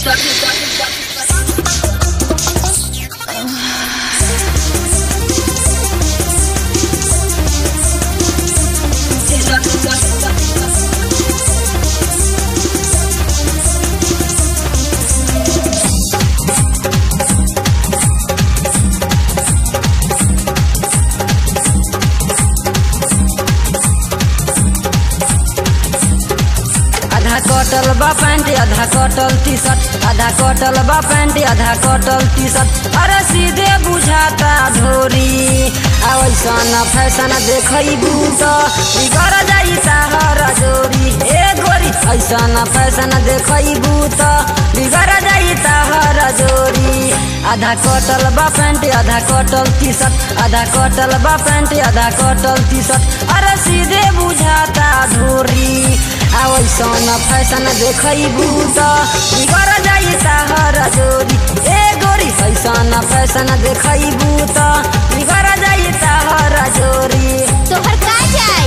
आधा कटल बा पैंट आधा कटल टी शर्ट आधा कटल बा पैंट आधा कटल टी शर्ट अरे सीधे बुझाता धोरी आ वैसन फैशन देखैबू त बिगड़ जाई ताहर जोरी ए गोरी ऐसन फैशन देखैबू त बिगड़ जाई ताहर जोरी आधा कटल बा पैंट आधा कटल टी शर्ट आधा कटल बा पैंट आधा कटल टी शर्ट अरे सीधे बुझाता धोरी आ वैसन फैशन देखैबू त बिगड़ जाई ताहर जोरी ए गोरी ऐसन फैशन देखैबू त बिगड़ जाई ताहर जोरी तोहर का जाए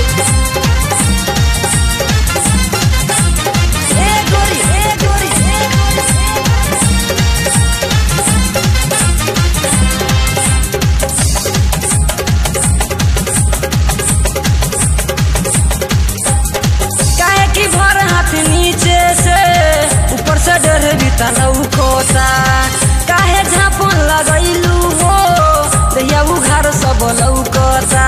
ए गोरी ए गोरी ए गोरी काहे की भर हाथ नीचे से ऊपर से डर बीता लौकोता काहे झापन लगैलू हो दैया उघार सब लौकोता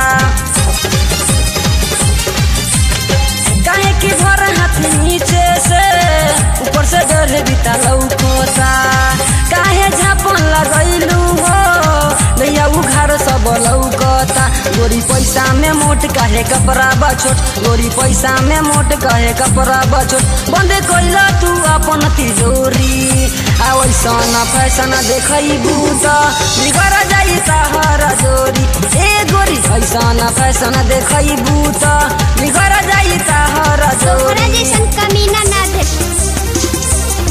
काहे की भर हाथ नीचे से ऊपर से डर बीता लौकोता काहे झापन लगैलू हो दैया उघार सब लौकता गोरी पैसा में मोट काहे कपड़ा बछोट गोरी पैसा में मोट काहे कपड़ा बछोट बंद कैला तू अपन तिजोरी आ वैसन फैशन देखैबू त बिगड़ जाई ताहर जोरी ए गोरी ऐसन फैशन देखैबू त बिगड़ जाई ताहर तोहरा जोरी जैसन कमीना ना देख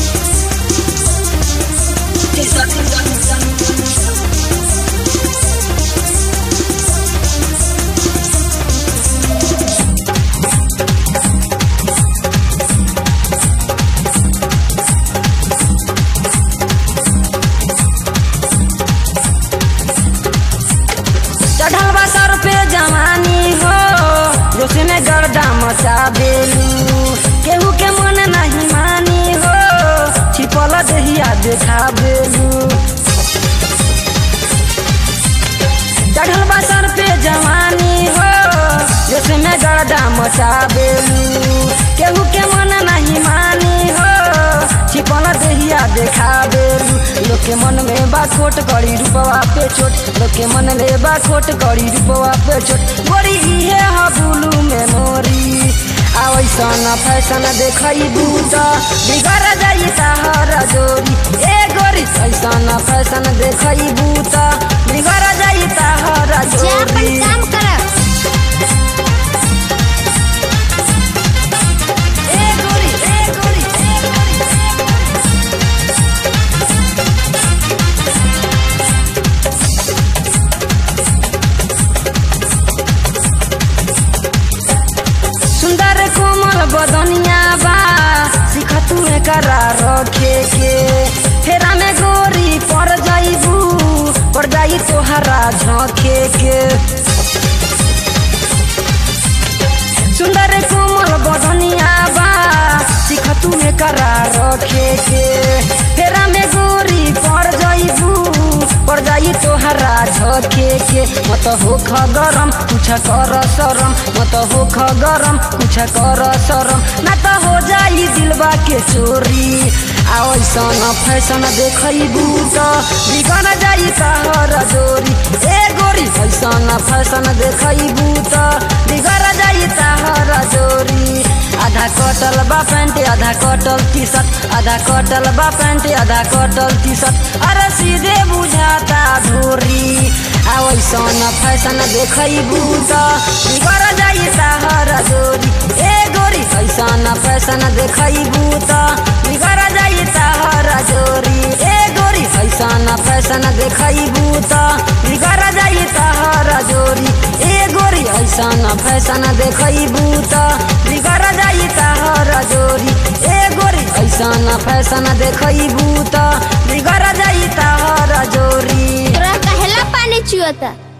चढ़ल बा सर पे जवानी हो जोश में गर्दा मचा देलू केहू के मन नहीं मानी हो छिपल दहिया देखा देलू चढ़ल बा सर पे जवानी हो जोश में गर्दा मचा देलू केहू के मन नहीं मानी हो छिपल दहिया देखा देलू लोग के मन में बा खोट करी रूपवा पे छोट लोग के मन में बा खोट करी रूपवा पे छोट गोरी इहे ह बुलू में मोरी आ वैसन फैशन देखैबू त बिगड़ जाई ताहर जोरी ए गोरी ऐसन फैशन देखैबू त बिगड़ जाई ताहर जा अपन जोरी काम कर ए गोरी ए गोरी ए गोरी सुंदर कोमल बदनिया बा सिख तू करा रखे के फेरा में गोरी पड़ जाइबू पड़ जाई तोहरा झोंके के सुंदर कोमल बदनिया बा सिख तू करा रखे के फेरा में गोरी पड़ जाइबू पड़ जाई तोहरा झोंके के मत होख गरम कुछ कर शरम मत होख गरम कुछ कर शरम ना त हो जाई दिलबा के चोरी आ ऐसन फैशन देखैबू त बिगड़ जाई तहर जोरी ए गोरी ऐसन फैशन देखैबू त बिगड़ जाई तहर जोरी आधा कटल बा पैंट आधा कटल टी शर्ट आधा कटल बा पैंट आधा कटल टी शर्ट अरे सीधे बुझाता धोरी आ वैसन फैशन देखैबू त बिगड़ जाई ताहर जोरी ए गोरी ऐसन फैशन देखैबू त बिगड़ जाई ताहर जोरी ए गोरी ऐसन फैशन देखैबू त बिगड़ जाई ताहर जोरी ए गोरी ऐसन फैशन देखैबू त बिगड़ जाई ताहर जोरी ए गोरी ऐसन फैशन देखबू त बिगड़ जाई तहर जोरी तोरा कहेला पानी चुअता